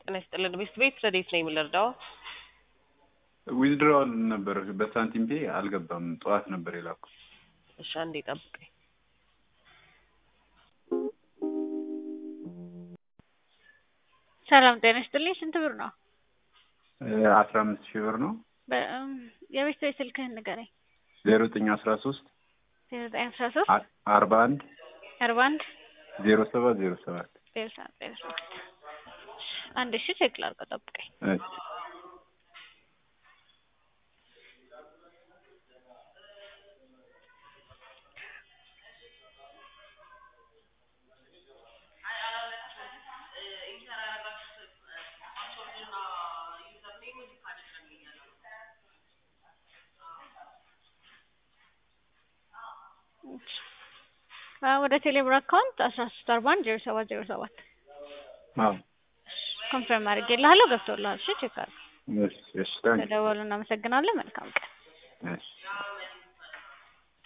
ጤና ይስጥልን። ቤት ቤት ረዴት ነው የምንረዳው? ዊዝድሮዋል ነበር በሳንቲም ፔ አልገባም። ጠዋት ነበር የላኩ። እሺ አንዴ ጠብቀኝ። ሰላም ጤና ይስጥልኝ። ስንት ብር ነው? አስራ አምስት ሺህ ብር ነው። በ- የቤት ቤት ስልክህን ንገረኝ። ዜሮ ዘጠኝ አስራ ሶስት ዜሮ ዘጠኝ አስራ ሶስት አርባ አንድ አርባ አንድ ዜሮ ሰባት ዜሮ ሰባት ዜሮ ሰባት ዜሮ ሰባት አንድ ሺ ቼክ ላድርገው፣ ጠብቀኝ። እሺ አዎ፣ ወደ ቴሌብር አካውንት አስራ ሶስት አርባ አንድ ዜሮ ሰባት ዜሮ ሰባት አዎ ኮንፈርም አድርጌልሃለሁ። ገብቶልሃል? እሺ ቼክ አድርገው። እሺ እሺ ታንክ ተደወሉ። እናመሰግናለን። መልካም ቀን። እሺ